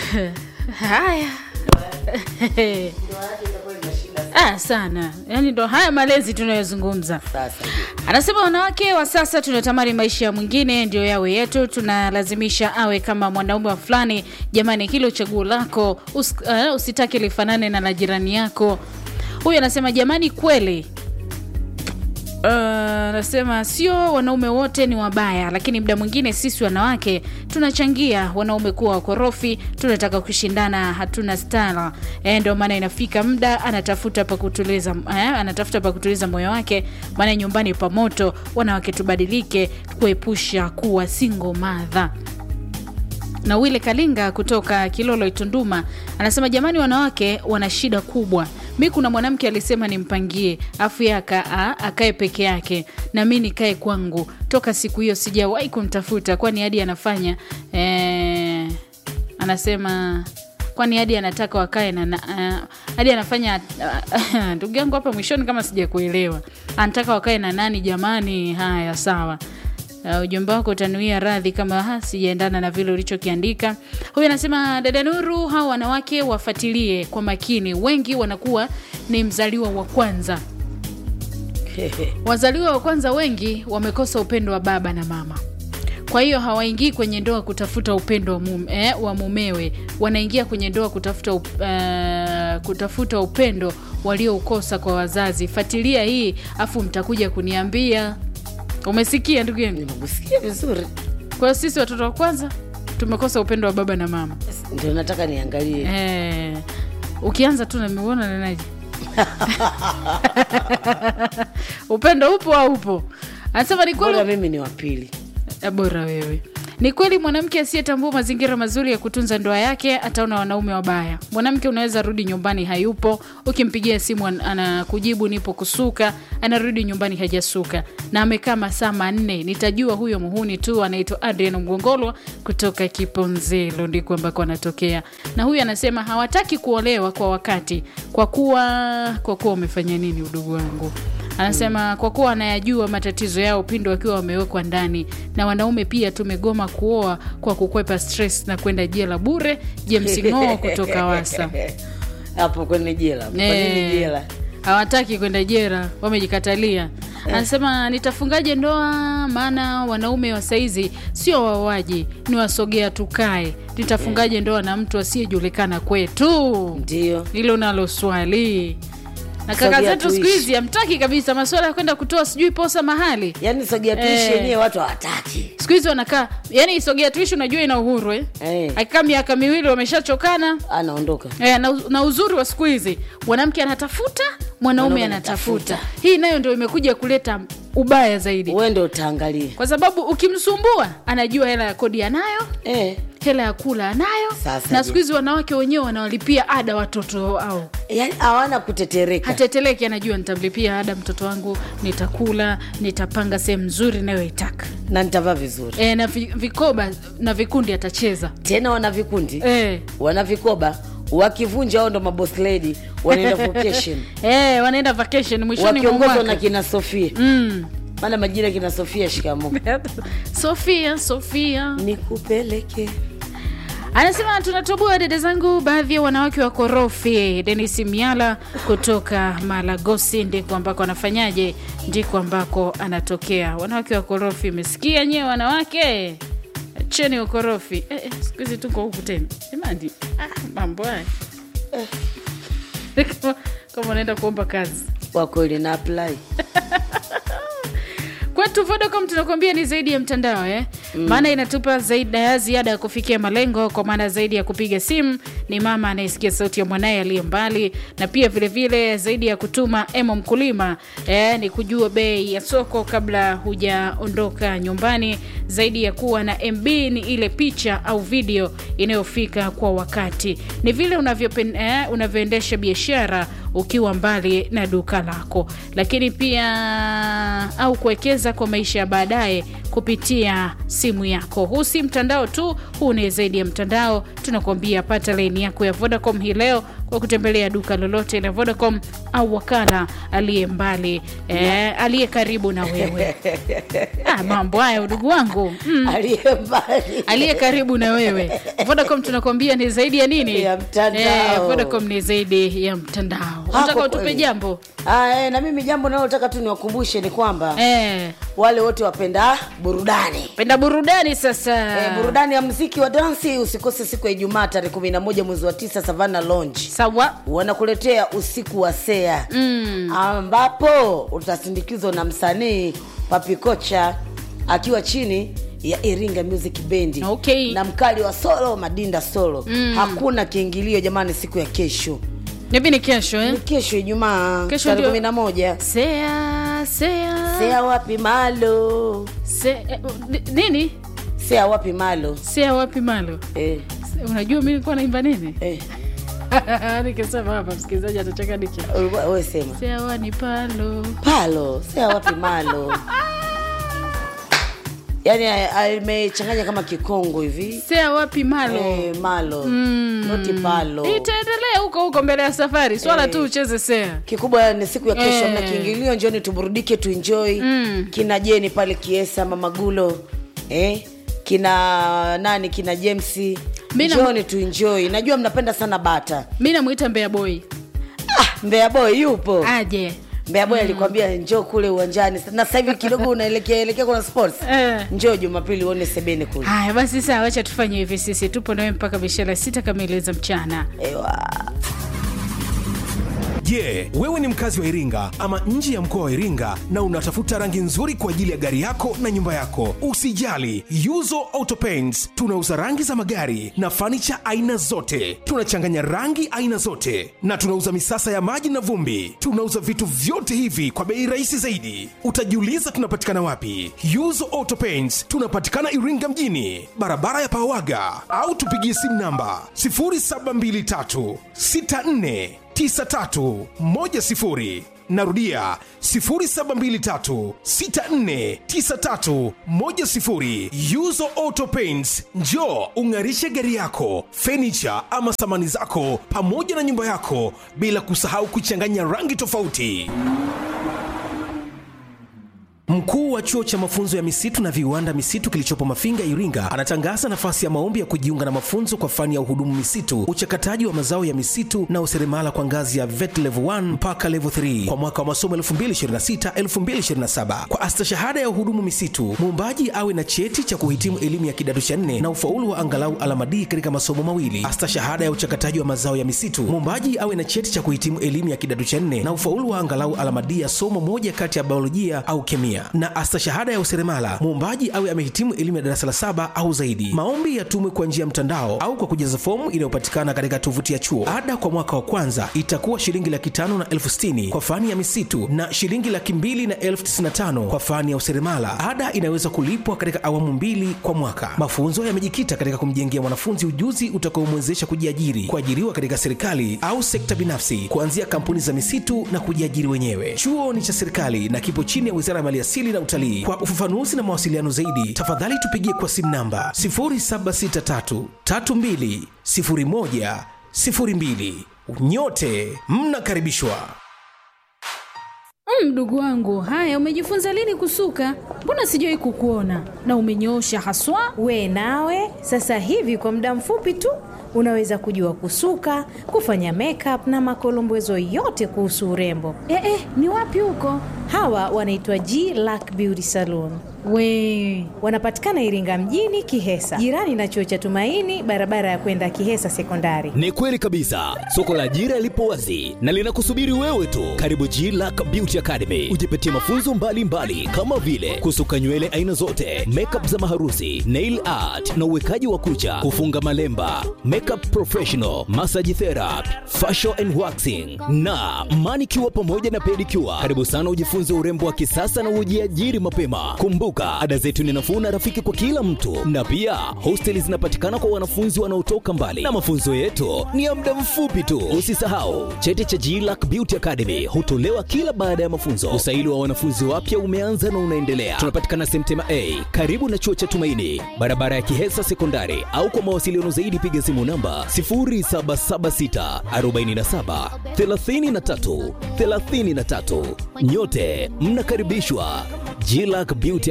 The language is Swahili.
haya ah, sana yaani ndo haya malezi tunayozungumza Sasa je, anasema wanawake wa sasa tunatamani maisha ya mwingine ndio yawe yetu tunalazimisha awe kama mwanaume wa fulani jamani hilo chaguo lako us, uh, usitake lifanane na la jirani yako huyu anasema jamani kweli Uh, anasema sio wanaume wote ni wabaya lakini muda mwingine sisi wanawake tunachangia wanaume kuwa wakorofi tunataka kushindana hatuna stara e, ndio maana inafika muda anatafuta pa kutuliza eh, anatafuta pa kutuliza moyo wake maana nyumbani pa moto wanawake tubadilike kuepusha kuwa single mother na wile kalinga kutoka kilolo itunduma anasema jamani wanawake wana shida kubwa mi kuna mwanamke alisema nimpangie afu ye aka, a- akae peke yake na mi nikae kwangu toka siku hiyo sijawahi kumtafuta kwani hadi anafanya eh, anasema kwani hadi anataka wakae na, na uh, hadi anafanya uh, ndugu yangu hapa mwishoni kama sijakuelewa anataka wakae na nani jamani haya sawa Uh, ujumbe wako utanuia radhi kama ha, sijaendana na vile ulichokiandika huyu anasema dada nuru hao wanawake wafuatilie kwa makini wengi wanakuwa ni mzaliwa wa kwanza wazaliwa wa kwanza wengi wamekosa upendo wa baba na mama kwa hiyo hawaingii kwenye ndoa kutafuta upendo wa, mume, eh, wa mumewe wanaingia kwenye ndoa kutafuta, up, uh, kutafuta upendo walioukosa kwa wazazi fatilia hii afu mtakuja kuniambia umesikia ndugu yangu nimekusikia vizuri, kwa hiyo sisi watoto wa kwanza tumekosa upendo wa baba na mama ndio nataka niangalie. eh, ukianza tu namiuona nanaje upendo upo au upo anasema ni kweli Bora mimi ni wa pili. Eh, bora wewe ni kweli mwanamke asiyetambua mazingira mazuri ya kutunza ndoa yake ataona wanaume wabaya mwanamke unaweza rudi nyumbani hayupo ukimpigia simu an- anakujibu nipo kusuka anarudi nyumbani hajasuka na amekaa masaa manne nitajua huyo muhuni tu anaitwa adrian mgongolwa kutoka kiponzelo ndiko ambako anatokea na huyu anasema hawataki kuolewa kwa wakati kwa kuwa kwa kuwa umefanya nini udugu wangu anasema kwa kuwa anayajua matatizo yao pindi wakiwa wamewekwa ndani na wanaume pia tumegoma kuoa kwa kukwepa stress na kwenda jela bure james ngoo kutoka wasa hapo kwenye jela. Kwa nini Eh, jela? hawataki kwenda jera wamejikatalia anasema nitafungaje ndoa maana wanaume wa saizi sio wawaji ni wasogea tukae nitafungaje ndoa na mtu asiyejulikana kwetu Ndio hilo nalo swali na kaka Sogea zetu siku tuishi. hizi hamtaki kabisa masuala ya kwenda kutoa sijui posa mahali yaani sogea tuishi Eh. yenyewe watu hawataki. siku hizi wanakaa yani sogea tuishi unajua ina uhuru eh? Eh, akikaa miaka miwili wameshachokana anaondoka Eh, na, na uzuri wa siku hizi mwanamke anatafuta mwanaume Mwanaume anatafuta anatafuta. hii nayo ndio imekuja kuleta ubaya zaidi uende utaangalie. kwa sababu ukimsumbua anajua hela ya kodi anayo Eh, hela ya kula anayo Sasa na je. siku hizi wanawake wenyewe wanawalipia ada watoto au yaani hawana kutetereka. hateteleki anajua nitamlipia ada mtoto wangu nitakula nitapanga sehemu nzuri nayoitaka na nitavaa vizuri e, na vi, vikoba na vikundi atacheza tena wana vikundi e, wana vikoba wakivunja ao ndo maboss lady wanaenda vacation e, wanaenda vacation mwishoni mwa wakiongozwa na mwaka kina sofia mm. maana majina kina sofia shikamo sofia sofia nikupeleke anasema tunatoboa dada zangu baadhi ya wanawake wa korofi denis miala kutoka malagosi ndiko ambako anafanyaje ndiko ambako anatokea wanawake wa korofi mesikia nyewe wanawake cheni ukorofi eh, eh, siku hizi tuko huku tena jamani ah, mambo haya Kama- kama unaenda kuomba kazi kwa kweli na apply kwetu vodacom tunakuambia ni zaidi ya mtandao eh? maana inatupa zaidi ya ziada ya kufikia malengo kwa maana zaidi ya kupiga simu ni mama anayesikia sauti ya mwanaye aliye mbali na pia vilevile vile zaidi ya kutuma emo mkulima eh, ni kujua bei ya soko kabla hujaondoka nyumbani zaidi ya kuwa na mb ni ile picha au video inayofika kwa wakati ni vile unavyopen- eh, unavyoendesha biashara ukiwa mbali na duka lako lakini pia au kuwekeza kwa maisha ya baadaye kupitia simu yako. Huu si mtandao tu, huu ni zaidi ya mtandao. Tunakuambia pata laini yako ya Vodacom hii leo kwa kutembelea duka lolote la Vodacom au wakala aliye mbali eh, aliye karibu na wewe. Ah, mambo haya udugu wangu mm. aliye mbali aliye karibu na wewe. Vodacom tunakuambia ni zaidi ya nini? Ya mtandao. Eh, Vodacom ni zaidi ya mtandao. Unataka kwa utupe kweli. jambo Ah, eh, na mimi jambo nalotaka tu niwakumbushe ni kwamba eh, wale wote wapenda burudani penda burudani sasa. Eh, burudani ya mziki wa dansi usikose siku ya Ijumaa tarehe 11 mwezi wa 9 Savannah Lounge Sawa. wanakuletea usiku wa sea Mm. ambapo utasindikizwa na msanii Papikocha akiwa chini ya Iringa Music Band Okay. na mkali wa solo Madinda solo Mm. hakuna kiingilio jamani, siku ya kesho Nipi ni kesho ni eh? kesho Ijumaa Kesho tarehe ndio- kumi na moja Sea, sea, sea wapi malo se, eh, ni- nini? sea wapi malo Sea wapi malo? eh, Se- Unajua mimi nilikuwa naimba nini? eh. Nikisema hapa msikilizaji atacheka niki. Ulikuwa- wewe sema Sea wani palo. palo sea wapi malo yaani a- amechanganya kama kikongo hivi Sea wapi malo? eh, malo Mm. noti palo Itaendelea huko huko mbele ya safari. Swala Eh. tu ucheze sea. kikubwa ni siku ya kesho Eh. mna kiingilio njoni tuburudike tuenjoy Mm. kina jeni pale kiesa mamagulo eh? kina nani kina james Mina- njoni tuenjoy najua mnapenda sana bata Mimi namuita Mbea Boy. ah, mbea boy yupo Aje. mbea boy alikwambia njoo kule uwanjani na sasa hivi kidogo unaelekea elekea kuna sports Eh. njoo jumapili uone sebene kule Haya basi sawa, acha tufanye hivi sisi. Tupo nawe mpaka mishela sita kamili za mchana. Ewa. Je, wewe ni mkazi wa Iringa ama nje ya mkoa wa Iringa na unatafuta rangi nzuri kwa ajili ya gari yako na nyumba yako? Usijali, Yuzo Auto Paints tunauza rangi za magari na fanicha aina zote. Tunachanganya rangi aina zote na tunauza misasa ya maji na vumbi. Tunauza vitu vyote hivi kwa bei rahisi zaidi. Utajiuliza tunapatikana wapi? Yuzo Auto Paints tunapatikana Iringa mjini, barabara ya Pawaga, au tupigie simu namba 0723 64 9310 narudia 0723649310 yuzo auto paints njo ung'arishe gari yako fenicha ama samani zako pamoja na nyumba yako bila kusahau kuchanganya rangi tofauti Mkuu wa chuo cha mafunzo ya misitu na viwanda misitu kilichopo Mafinga, Iringa, anatangaza nafasi ya maombi ya kujiunga na mafunzo kwa fani ya uhudumu misitu, uchakataji wa mazao ya misitu na useremala kwa ngazi ya VET level 1 mpaka level 3 kwa mwaka wa masomo 2026-2027. Kwa astashahada ya uhudumu misitu, muombaji awe na cheti cha kuhitimu elimu ya kidato cha nne na ufaulu wa angalau alama D katika masomo mawili. Astashahada ya uchakataji wa mazao ya misitu, muombaji awe na cheti cha kuhitimu elimu ya kidato cha nne na ufaulu wa angalau alama D ya somo moja kati ya biolojia au kemia na astashahada ya useremala muombaji awe amehitimu elimu ya darasa la saba au zaidi maombi yatumwe kwa njia ya mtandao au kwa kujaza fomu inayopatikana katika tovuti ya chuo ada kwa mwaka wa kwanza itakuwa shilingi laki tano na elfu sitini kwa fani ya misitu na shilingi laki mbili na elfu tisini na tano kwa fani ya useremala ada inaweza kulipwa katika awamu mbili kwa mwaka mafunzo yamejikita katika kumjengea mwanafunzi ujuzi utakaomwezesha kujiajiri kuajiriwa katika serikali au sekta binafsi kuanzia kampuni za misitu na kujiajiri wenyewe chuo ni cha serikali na kipo chini ya wizara ya maliasili na utalii kwa ufafanuzi na mawasiliano zaidi tafadhali tupigie kwa simu namba 0763320102 nyote mnakaribishwa Mm, Mdogo wangu, haya umejifunza lini kusuka? Mbona sijawahi kukuona na umenyoosha haswa. We nawe sasa hivi kwa muda mfupi tu unaweza kujua kusuka, kufanya makeup na makolombezo yote kuhusu urembo. Eh, eh, ni wapi huko? Hawa wanaitwa G Lack Beauty Salon. We Wanapatikana Iringa mjini Kihesa, jirani na chuo cha Tumaini, barabara ya kwenda Kihesa Sekondari. Ni kweli kabisa, soko la ajira lipo wazi na linakusubiri wewe tu. Karibu G Lack Beauty Academy, ujipatie mafunzo mbalimbali mbali, kama vile kusuka nywele aina zote, makeup za maharusi, nail art na uwekaji wa kucha, kufunga malemba, makeup professional, massage therapy, facial and waxing na manicure pamoja na pedicure. Karibu sana ujifunze urembo wa kisasa na ujiajiri mapema. Kumbuka Kumbuka, ada zetu ni nafuu na rafiki kwa kila mtu, na pia hosteli zinapatikana kwa wanafunzi wanaotoka mbali, na mafunzo yetu ni ya muda mfupi tu. Usisahau cheti cha GLAC Beauty Academy hutolewa kila baada ya mafunzo. Usaili wa wanafunzi wapya umeanza na unaendelea. Tunapatikana Semtema A karibu na chuo cha Tumaini, barabara ya Kihesa Sekondari, au kwa mawasiliano zaidi piga simu namba 0776 47 33 33. Nyote mnakaribishwa GLAC Beauty